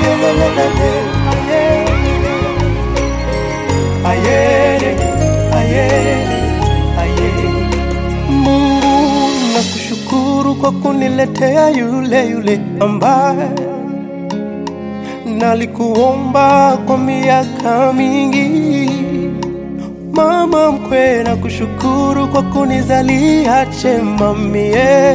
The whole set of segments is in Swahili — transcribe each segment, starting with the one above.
ayelelelele, ayele, ayele, ayele. Mungu nakushukuru kwa kuniletea yule yule ambaye nalikuomba kwa miaka mingi. Mama mkwe, nakushukuru kwa kunizalia chema mie.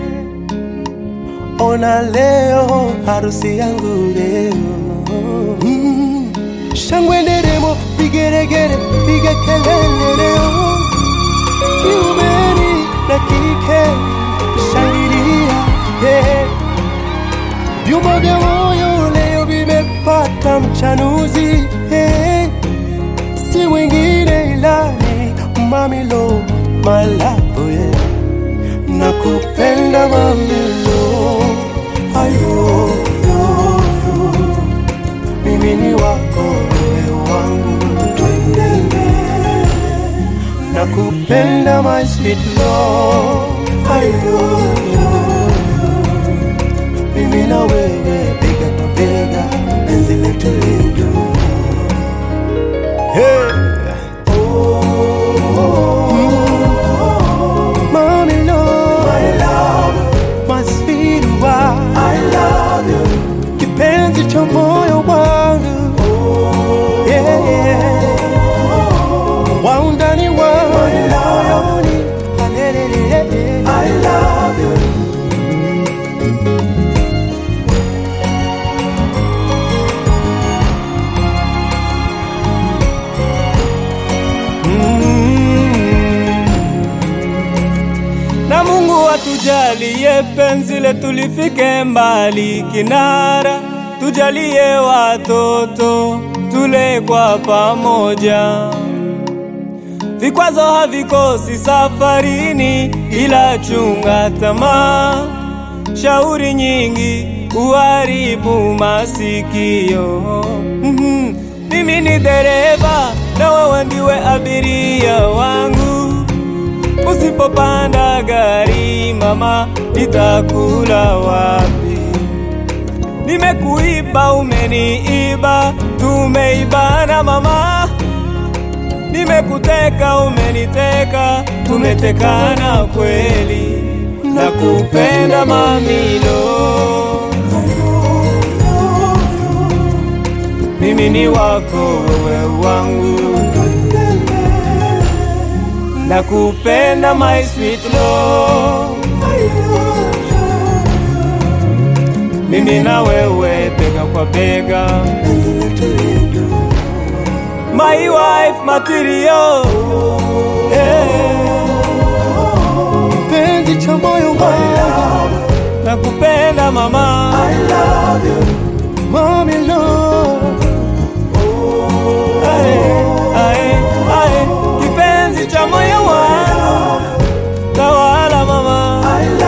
Ona leo harusi yangu leo mm. Shangwe nderemo, vigeregere, piga kelele leo kiumeni na kike shangilia yeah. Vyuma vya moyo leo vimepata mchanuzi yeah. Si mwingine ila ni Mamilo Malavo yeah. Nakupenda Mamilo ayo yo, yo. Mimi ni wako wewe wangu twende mbele nakupenda my sweet love ayo mimi na wewe bega kwa bega penzi letu lidu hey. Mommy love, my love, my sweet wife, I love you, kipenzi cha moyo wangu, yeah, yeah wa undani wa moyoni Alelelele. I love you. na Mungu atujalie penzi letu lifike mbali kinara, tujalie watoto tule kwa pamoja. Vikwazo havikosi safarini, ila chunga tamaa. Shauri nyingi uharibu masikio. Mhm. Mimi ni dereva na wewe ndiwe abiria wangu. Usipopanda gari mama, nitakula wapi? Nimekuiba, umeniiba, tumeibana mama. Nimekuteka, umeniteka, tumetekana kweli. Nakupenda mamilo, mimi ni wako, wewe wangu. Nakupenda my sweet love, mimi na wewe bega kwa bega, my wife material. Yeah. Kipenzi cha moyo wangu Nakupenda mama, Mommy love ae, ae, ae, kipenzi cha moyo wangu, tawala mama,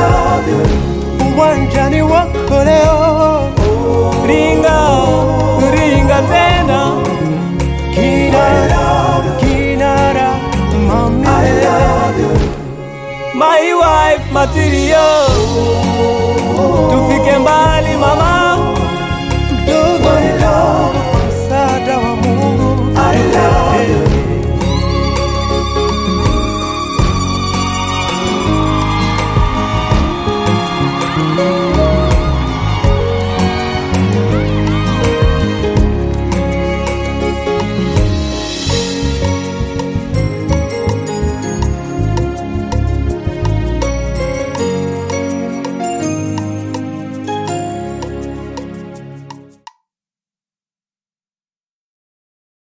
uwanjani wako leo ringa ringa tena, kinara kinara mami my wife material, tufike mbali mama.